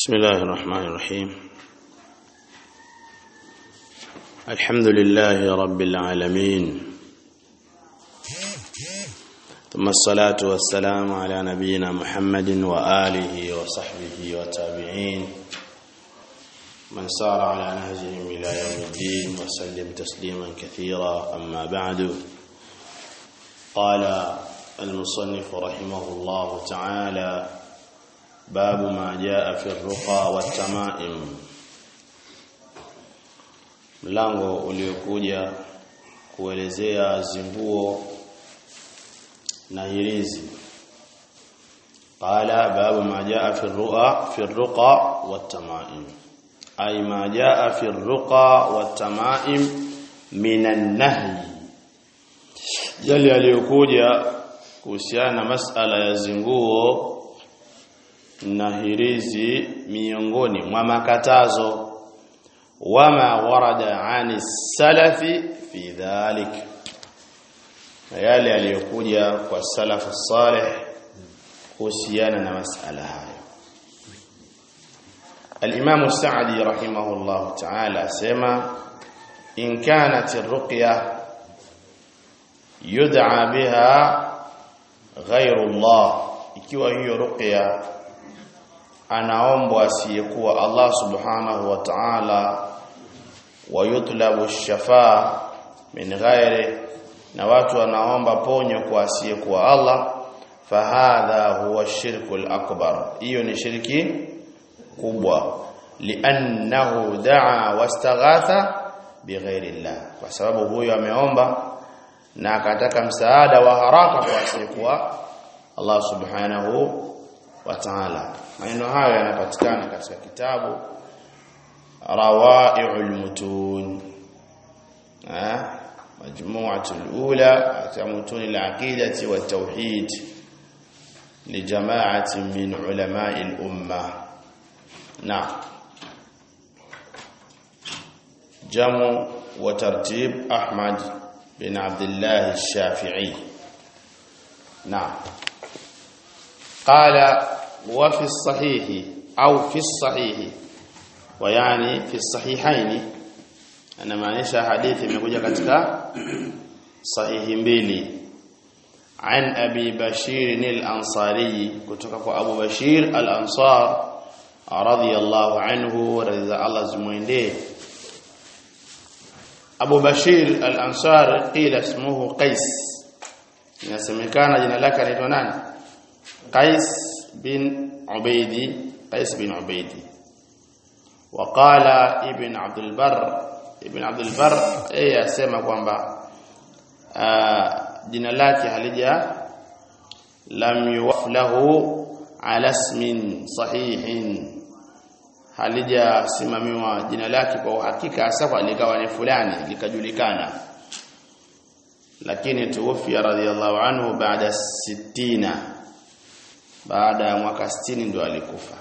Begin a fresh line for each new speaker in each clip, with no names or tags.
بسم الله الرحمن الرحيم الحمد لله رب العالمين ثم الصلاة والسلام على نبينا محمد وآله وصحبه وتابعين من سار على نهجهم إلى يوم الدين وسلم تسليما كثيرا أما بعد قال المصنف رحمه الله تعالى باب ما جاء في الرقى والتمائم mlango uliokuja kuelezea zinguo na hirizi qala babu ma jaa fi ruqa fi ruqa wat-tamaim ay ma jaa fi ruqa wat-tamaim min an-nahy yale aliyokuja kuhusiana na masala ya zinguo na hirizi miongoni mwa makatazo wama warada ani salafi fi dhalik na yale yaliyokuja kwa salafu salih kuhusiana na masala hayo الإمام السعدي رحمه الله تعالى سما إن كانت الرقية يدعى بها غير الله ikiwa hiyo ruqya anaombwa asiyekuwa Allah subhanahu wa ta'ala wa yutlabu shafaa min ghairi na watu wanaomba ponyo kwa asiyekuwa Allah fahadha huwa shirkul akbar hiyo ni shirki kubwa li'annahu da'a wastaghatha bighairi Allah kwa sababu huyo ameomba na akataka msaada wa haraka kwa asiyekuwa Allah subhanahu wa ta'ala maneno hayo yanapatikana katika kitabu Rawai'ul Mutun eh majmu'atul ula ya mutun al-aqidati wat tauhid li jama'atin min ulama'il umma na jamu wa tartib Ahmad bin Abdullah al-Shafi'i na قال وفي الصحيح أو في الصحيح ويعني في الصحيحين أنا maanisha hadithi imekuja katika sahihi mbili عن أبي بشير الأنصاري kutoka kwa Abu Bashir al-Ansar radiyallahu anhu radhiya Allah zimwendee Abu Bashir al-Ansar qila ismuhu Qais inasemekana jina lake anaitwa nani Qais bin Ubaidi Qais bin Ubaidi وقال ابن عبد البر ابن عبد البر yeye asema kwamba jina lake halija lam yuwaflahu ala ismin sahihin halijasimamiwa jina lake kwa uhakika hasa kwa likawa ni fulani likajulikana lakini tuwafia radhiallahu anhu baada 60 baada ya mwaka 60 ndio alikufa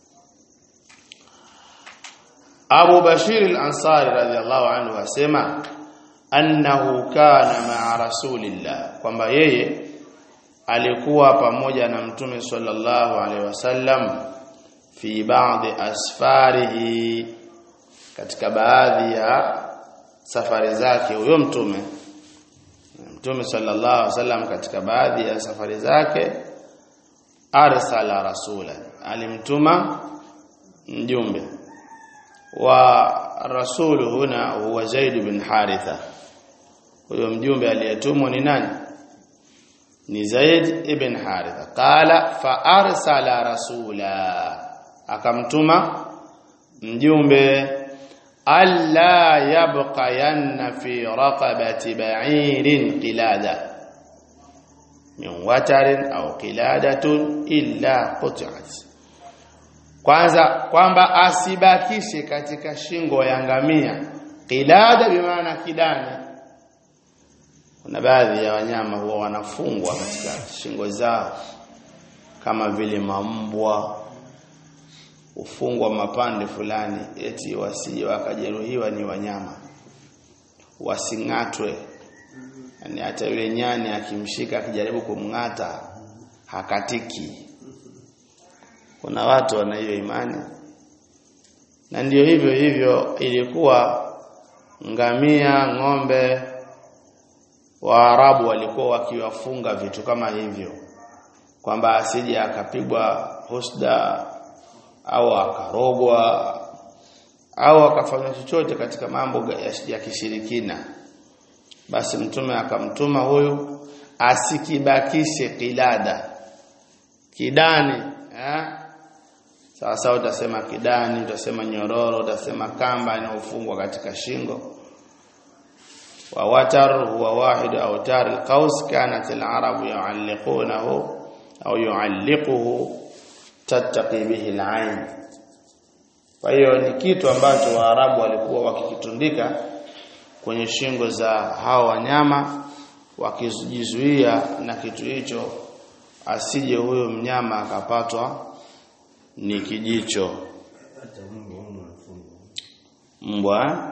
Abu Bashir al-Ansari radhiyallahu anhu asema annahu kana ma'a rasulillah kwamba yeye alikuwa pamoja na mtume sallallahu alaihi wasallam fi baadhi asfarihi katika baadhi ya safari zake huyo mtume mtume sallallahu alaihi wasallam katika baadhi ya safari zake arsala rasula alimtuma mjumbe wa rasulu huna huwa Zaid bin Haritha huyo mjumbe aliyetumwa ni nani ni Zaid ibn Haritha qala fa arsala rasula akamtuma mjumbe alla yabqa yanna fi raqabati ba'irin qilada min watarin au qiladatun illa qut'at kwanza kwamba asibakishe katika shingo ya ngamia qilada bimaana kidani kuna baadhi ya wanyama huwa wanafungwa katika shingo zao kama vile mambwa ufungwa mapande fulani eti wasije wakajeruhiwa ni wanyama wasing'atwe yani hata yule nyani akimshika akijaribu kumng'ata hakatiki kuna watu wana hiyo imani na ndiyo hivyo hivyo ilikuwa ngamia ng'ombe Waarabu walikuwa wakiwafunga vitu kama hivyo kwamba asije akapigwa husda au akarogwa au akafanya chochote katika mambo ya, ya kishirikina basi mtume akamtuma huyu asikibakishe kilada kidani eh sawa sawa utasema kidani utasema nyororo utasema kamba inayofungwa katika shingo wa watar huwa wahid awtar alqaus kanat alarabu yu'alliqunahu au yu'alliquhu tattaqi bihi alain kwa hiyo ni kitu ambacho waarabu walikuwa wakikitundika kwenye shingo za hao wanyama wakijizuia na kitu hicho asije huyo mnyama akapatwa ni kijicho mbwa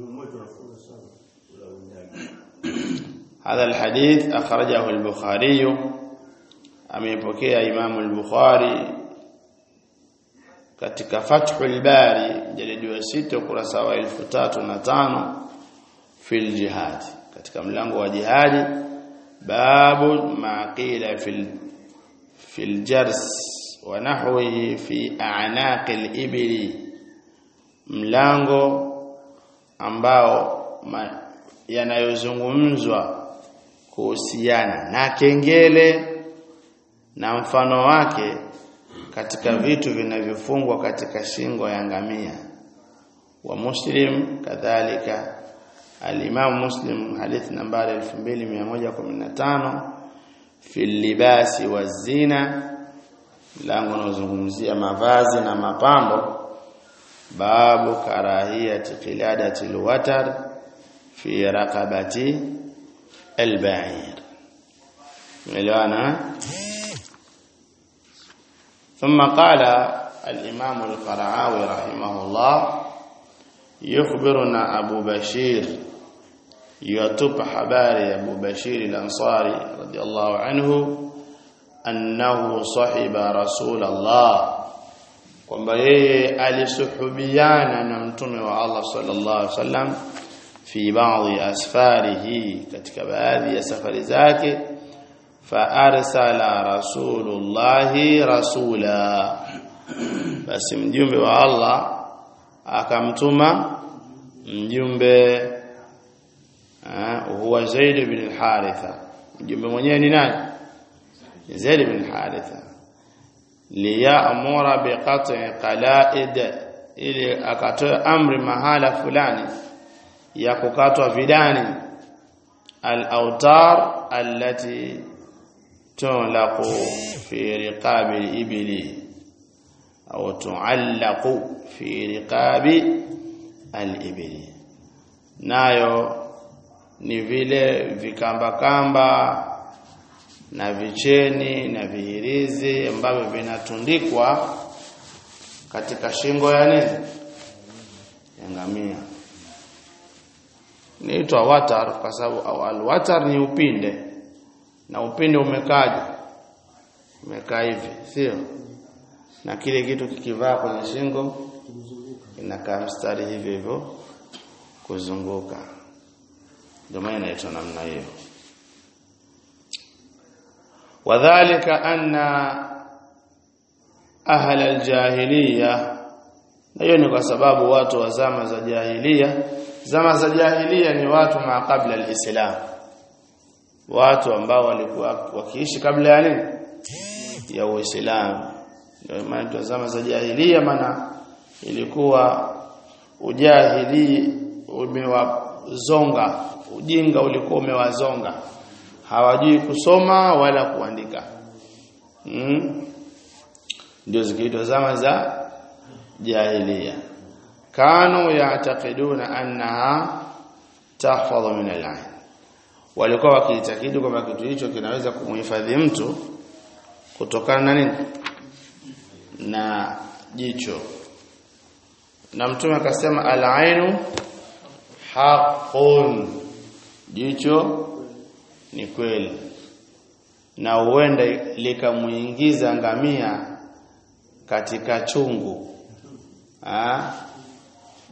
هذا الحديث أخرجه البخاري amepokea Imam al-Bukhari katika Fathul Bari jalidi wa 6 ukurasa wa 1005 fil jihad katika mlango wa jihadi babu ma qila fil fil jars wa nahwihi fi a'naq al-ibli mlango ambao yanayozungumzwa kuhusiana na kengele na mfano wake katika vitu vinavyofungwa katika shingo ya ngamia wa muslim kadhalika al-Imam Muslim hadithi nambari 2115 fil libasi wazina lango unazungumzia mavazi na mapambo babu karahiyati qiladati alwatar fi raqabati alba'ir ملوانا ثم قال الإمام القرعاوي رحمه الله يخبرنا أبو بشير يتب حباري أبو بشير الأنصاري رضي الله عنه أنه صحب رسول الله kwamba yeye alisuhubiana na mtume wa Allah sallallahu alaihi wasallam fi baadhi asfarihi katika baadhi ya safari zake fa arsala rasulullahi rasula basi mjumbe wa Allah akamtuma mjumbe huwa Zaid bin al-Haritha mjumbe mwenyewe ni nani Zaid bin al-Haritha liya'mura biqat'i qala'id ili akatoa amri mahala fulani ya kukatwa vidani al-awtar allati tulaqu fi riqabi al-ibli au tu'allaqu fi riqabi al-ibli nayo ni vile vikamba kamba na vicheni na vihirizi ambavyo vinatundikwa katika shingo ya nini ya ngamia niitwa watar kwa sababu au alwatar ni upinde na upinde umekaje umekaa hivi sio na kile kitu kikivaa kwenye shingo inakaa mstari hivyo hivyo kuzunguka ndio maana inaitwa namna hiyo wadhālika anna ahla aljahiliya na hiyo ni kwa sababu watu wa zama za jahiliya zama za jahiliya ni watu ma kabla alislam watu ambao walikuwa wakiishi kabla ya nini ya uislamu ndio maana zama za jahiliya maana ilikuwa ujahili umewazonga ujinga ulikuwa umewazonga hawajui kusoma wala kuandika mm? ndio zikiitwa zama za jahiliya kanu ya'taqiduna annaha tahfadhu min al-ayn walikuwa wakiitakidi kwamba kitu hicho kinaweza kumhifadhi mtu kutokana na nini na jicho na mtume akasema al-ainu haqqun jicho ni kweli na huenda likamuingiza ngamia katika chungu ha?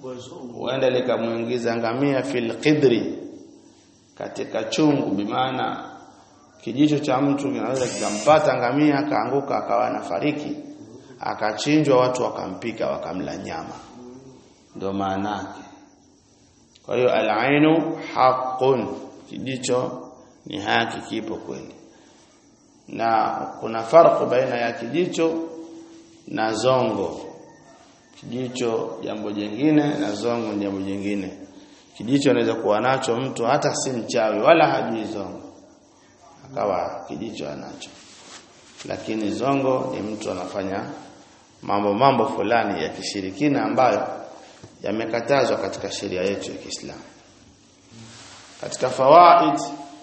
huenda likamuingiza ngamia fil qidri katika chungu bimaana kijicho cha mtu kinaweza kikampata ngamia akaanguka akawa anafariki akachinjwa watu wakampika wakamla nyama ndio maana yake kwa hiyo al-ainu haqqun kijicho ni haki kipo kweli na kuna farqu baina ya kijicho na zongo kijicho jambo jingine na zongo jambo jingine kijicho anaweza kuwa nacho mtu hata si mchawi wala hajui zongo akawa kijicho anacho lakini zongo ni mtu anafanya mambo mambo fulani ya kishirikina ambayo yamekatazwa katika sheria yetu ya Kiislamu katika fawaid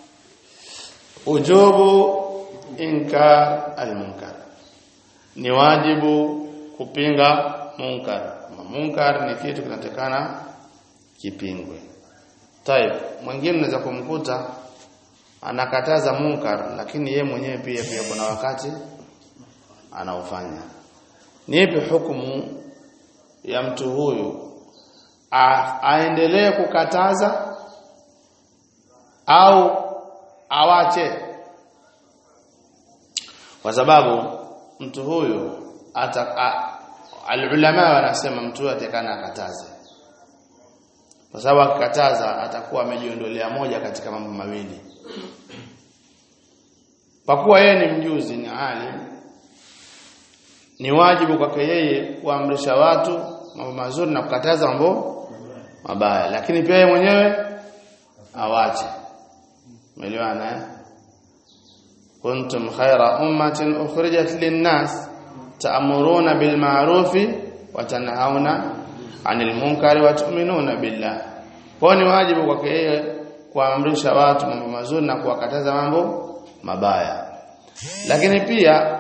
ujubu inkar almunkar ni wajibu kupinga munkar munkar ni kitu kinatakana kipingwe Taib mwingine unaweza kumkuta anakataza munkar lakini ye mwenyewe pia pia kuna wakati anaufanya nipi hukumu ya mtu huyu A, aendelee kukataza au awache kwa sababu mtu huyu ata alulama wanasema mtu huyu atakana akataze kwa sababu akikataza atakuwa amejiondolea moja katika mambo mawili kwa kuwa yeye ni mjuzi ni alim ni wajibu kwake yeye kuamrisha watu mambo mazuri na kukataza mambo mabaya lakini pia yeye mwenyewe awache umeelewana eh kuntum khayra ummatin ukhrijat lin-nas ta'muruna bil ma'rufi wa tanhauna 'anil munkari wa tu'minuna billah kwa ni wajibu kwake yeye kuamrisha watu mambo mazuri na kuwakataza mambo mabaya lakini pia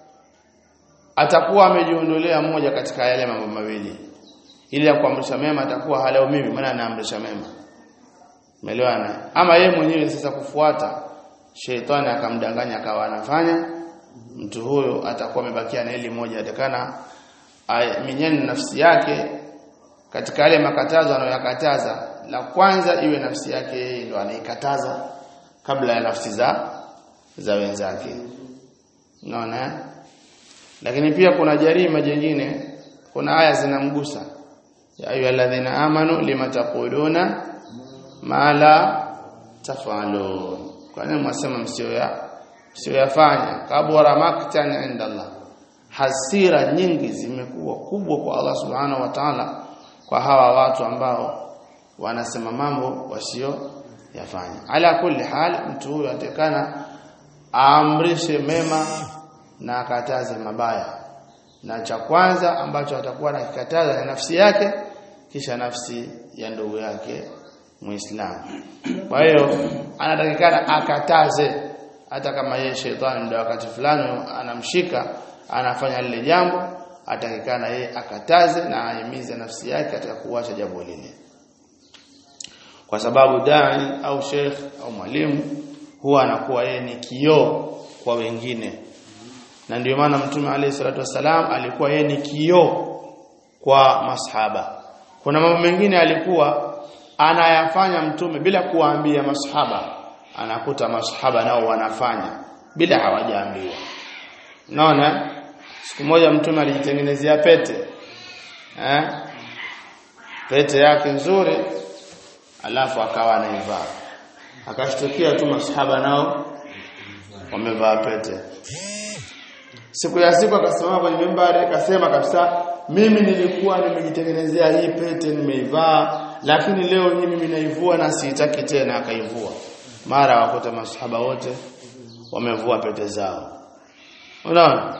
atakuwa amejiondolea moja katika yale mambo mawili ili ya kuamrisha mema atakuwa haleo mimi maana anaamrisha mema umeelewana ama yeye mwenyewe sasa kufuata sheitani akamdanganya akawa anafanya mtu huyo atakuwa amebakia na ile moja atakana minyeni nafsi yake katika yale makatazo anayoyakataza la kwanza iwe nafsi yake yeye ndo anaikataza kabla ya nafsi za za wenzake unaona lakini pia kuna jarima jingine kuna aya zinamgusa ya ayyuhalladhina amanu lima taquluna ma la tafalun kwa nini mwasema msio ya msio yafanya kabura maktan inda Allah hasira nyingi zimekuwa kubwa kwa Allah subhanahu wa ta'ala kwa hawa watu ambao wanasema mambo wasio yafanya ala kulli hal mtu huyo atakana aamrishe mema na akataze mabaya na cha kwanza ambacho atakuwa anakikataza ni nafsi yake kisha nafsi ya ndugu yake muislamu kwa hiyo anatakikana akataze hata kama yeye shetani ndio wakati fulani anamshika anafanya lile jambo atakikana yeye akataze na ahimize nafsi yake katika kuacha jambo lile kwa sababu dai au sheikh au mwalimu huwa anakuwa yeye ni kioo kwa wengine na ndio maana mtume alayhi salatu wasalam alikuwa yeye ni kioo kwa masahaba kuna mambo mengine alikuwa anayafanya mtume bila kuwaambia masahaba anakuta masahaba nao wanafanya bila hawajaambiwa unaona siku moja mtume alijitengenezea pete eh pete yake nzuri alafu akawa anaivaa akashtukia tu masahaba nao wamevaa pete siku ya siku akasimama kwenye mimbari akasema kabisa mimi nilikuwa nimejitengenezea hii pete nimeivaa lakini leo hii mimi naivua na siitaki tena akaivua mara wakuta masahaba wote wamevua pete zao unaona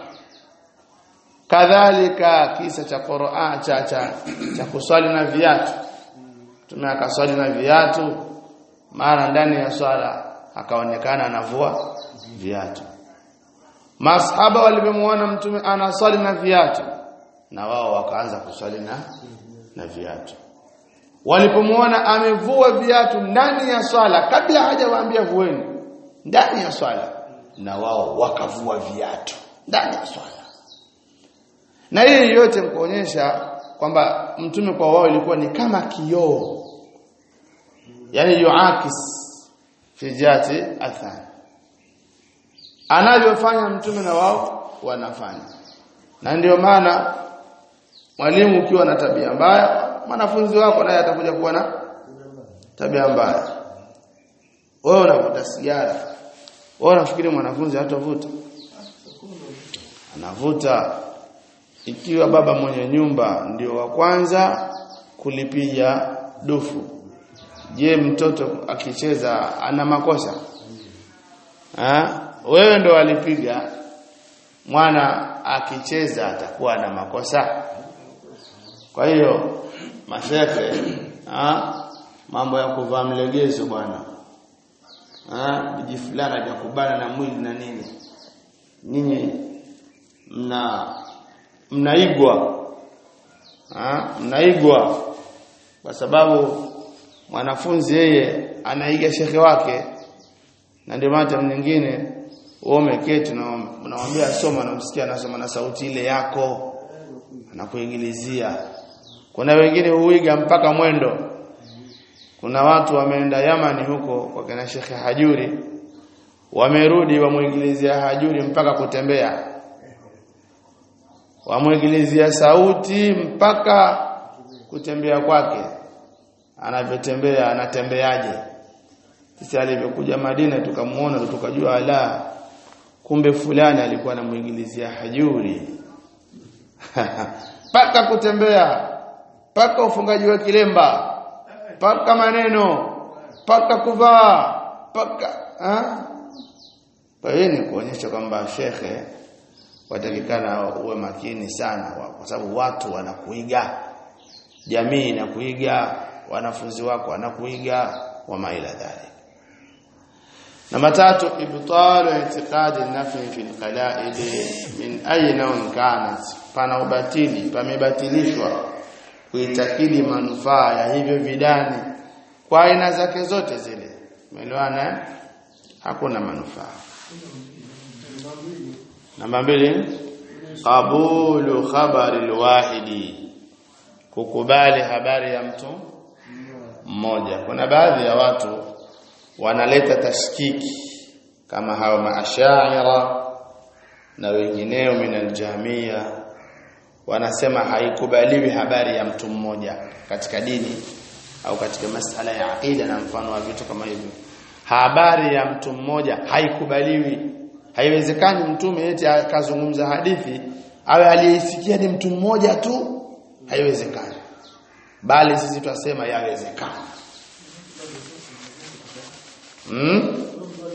kadhalika kisa cha Qur'an cha cha, cha kuswali na viatu tume akaswali na viatu mara ndani ya swala akaonekana anavua viatu masahaba walipomuona mtume anaswali na viatu na wao wakaanza kuswali na na viatu walipomuona amevua viatu ndani ya swala kabla hajawaambia vueni ndani ya swala na wao wakavua viatu ndani ya swala na hii yote mkuonyesha kwamba mtume kwa wao ilikuwa ni kama kioo yani yuakis fi jati athani anavyofanya mtume na wao wanafanya na ndio maana mwalimu ukiwa na tabia mbaya mwanafunzi wako naye atakuja kuwa na tabia mbaya wewe unavuta sigara wewe unafikiri mwanafunzi hatavuta anavuta ikiwa baba mwenye nyumba ndio wa kwanza kulipiga dufu je mtoto akicheza ana makosa ha? wewe ndo alipiga mwana akicheza atakuwa na makosa kwa hiyo mashehe mambo ya kuvaa mlegezo bwana ah viji fulana vya kubana na mwili na nini nyinyi mna mnaigwa ah mnaigwa kwa sababu mwanafunzi yeye anaiga shekhe wake na ndio maana mwingine wewe umeketi na unamwambia soma na msikia anasoma na sauti ile yako anakuingilizia kuna wengine huiga mpaka mwendo kuna watu wameenda Yamani huko kwa kina Sheikh Hajuri wamerudi wamuingilizia Hajuri mpaka kutembea wamuingilizia sauti mpaka kutembea kwake anavyotembea anatembeaje sisi alivyokuja Madina tukamuona tukajua ala kumbe fulani alikuwa anamuingilizia Hajuri paka kutembea paka ufungaji wa kilemba paka maneno paka kuvaa paka kwa hiyo ni kuonyesha kwamba shekhe watakikana uwe makini sana kwa sababu watu wanakuiga jamii inakuiga wanafunzi wako wanakuiga wa maila dhalik namba tatu ibtalu i'tiqadi nafi fi alqala'id min ayi nawin kanat pana ubatili pamebatilishwa kuitakidi manufaa ya hivyo vidani kwa aina zake zote zile umeelewana hakuna manufaa namba mbili qabulu khabari alwahidi kukubali habari ya mtu mmoja kuna baadhi ya watu wanaleta tashkiki kama hao maashaira na wengineo min aljamia wanasema haikubaliwi habari ya mtu mmoja katika dini au katika masala ya aqida na mfano wa vitu kama hivyo habari ya mtu mmoja haikubaliwi haiwezekani mtume eti akazungumza hadithi awe aliyesikia ni mtu mmoja tu haiwezekani bali sisi twasema yawezekana hmm?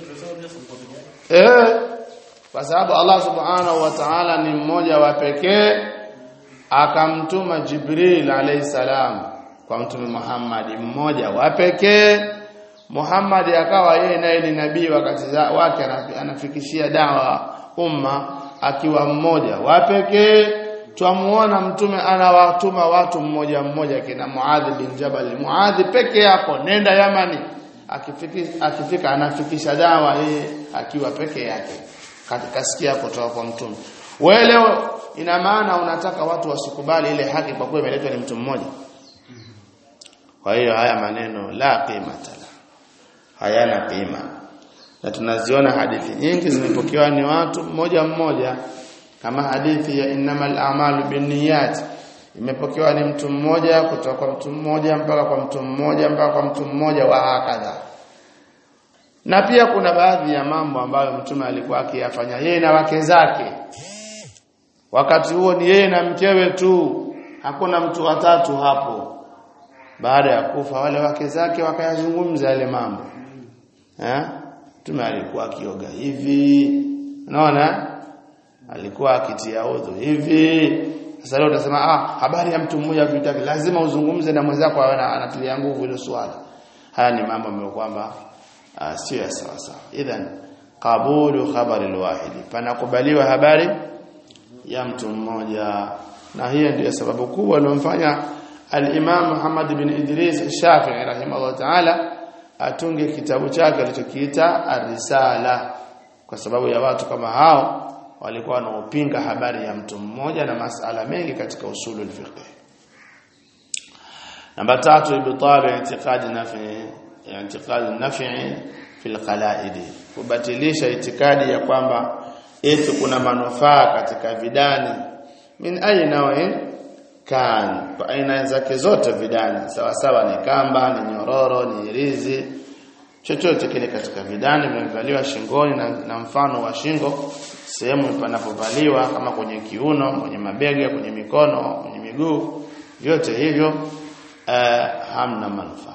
eh kwa sababu Allah subhanahu wa ta'ala ni mmoja wa pekee akamtuma Jibril alayhi salam kwa mtume Muhammad mmoja wa pekee Muhammad akawa yeye naye ni nabii wakati wake anafikishia dawa umma akiwa mmoja wa pekee twamuona mtume anawatuma watu mmoja mmoja kina Muadh bin Jabal Muadh peke yako nenda Yamani akifika akifika anafikisha dawa yeye akiwa peke yake kasikia kutoka kwa mtume wewe leo ina maana unataka watu wasikubali ile haki kwa kuwa imeletwa ni mtu mmoja kwa hiyo haya maneno la qimata la hayana qima na tunaziona hadithi nyingi zimepokewa ni watu mmoja mmoja kama hadithi ya innamal a'malu binniyat imepokewa ni mtu mmoja kutoka kwa mtu mmoja mpaka kwa mtu mmoja mpaka kwa mtu mmoja wa hakadha na pia kuna baadhi ya mambo ambayo mtume alikuwa akiyafanya yeye na wake zake wakati huo ni yeye na mkewe tu hakuna mtu watatu hapo baada ya kufa wale wake zake wakayazungumza yale mambo eh mtume alikuwa akioga hivi unaona alikuwa akitia udhu hivi sasa leo utasema ah habari ya mtu mmoja vitaki lazima uzungumze na mwenzako anatilia nguvu ile swala haya ni mambo ambayo kwamba uh, sio ya sawa sawa idhan qabulu khabari alwahidi panakubaliwa habari ya mtu mmoja na hiyo ndiyo sababu kubwa iliyomfanya al-Imam Muhammad bin Idris Shafi'i rahimahullah ta'ala atunge kitabu chake alichokiita Ar-Risala kwa sababu ya watu kama hao walikuwa wanaopinga habari ya mtu mmoja na masala mengi katika usulul fiqh namba tatu ibtalu i'tiqadi nafi i'tiqadi nafi fil qala'id kubatilisha itikadi ya kwamba eti kuna manufaa katika vidani min aina kan kwa aina zake zote vidani sawa sawa ni kamba ni nyororo ni rizi chochote kile katika vidani vimevaliwa shingoni na, na mfano wa shingo sehemu panapovaliwa kama kwenye kiuno kwenye mabega kwenye mikono kwenye miguu vyote hivyo uh, hamna manufaa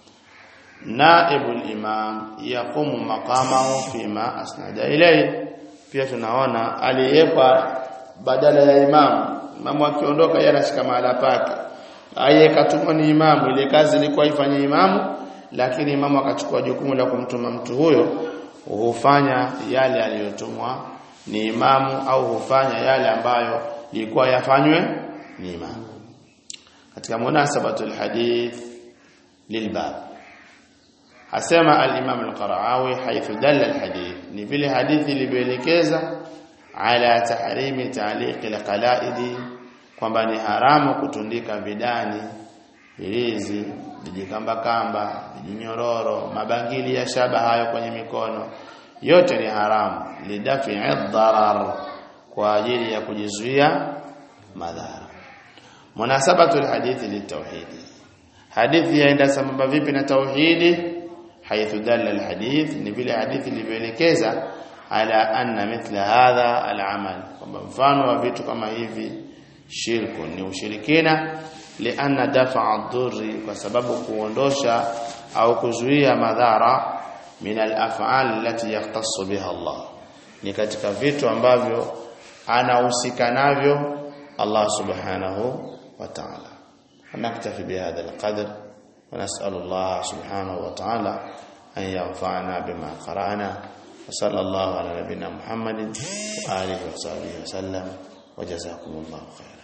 naibul imam yaqumu maqamahu fima asnada ilayhi pia tunaona aliyekwa badala ya imamu imamu akiondoka yeye anashika mahala pake ayekatumwa ni imamu ile kazi ilikuwa ifanye imamu lakini imamu akachukua jukumu la kumtuma mtu huyo hufanya yale aliyotumwa ni imamu au hufanya yale ambayo ilikuwa yafanywe ni imamu katika munasabatul hadith lilbab asema al-imam al-qara'awi haythu dalla al-hadith ni vile hadithi ilivyoelekeza ala tahrimi ta'liq al-qala'id kwamba ni haramu kutundika vidani ilizi vijikamba kamba vijinyororo mabangili ya shaba hayo kwenye mikono yote ni haramu lidafi dharar kwa ajili ya kujizuia madhara munasabatu alhadithi litauhidi hadithi yaenda sambamba vipi na tauhidi haithu dalla alhadith ni vile hadithi ilivyoelekeza ala anna mithla hadha alamal kwamba mfano wa vitu kama hivi shirku ni ushirikina lianna dafa'a dhurri kwa sababu kuondosha au kuzuia madhara min al-af'al allati yahtassu biha Allah ni katika vitu ambavyo anahusika navyo Allah subhanahu wa ta'ala naktafi bihadha al-qadr wa nas'alu Allah subhanahu wa ta'ala an yanfa'ana bima qara'na wa sallallahu ala nabiyyina Muhammadin wa alihi wa sahbihi wa sallam wa jazakumullahu khairan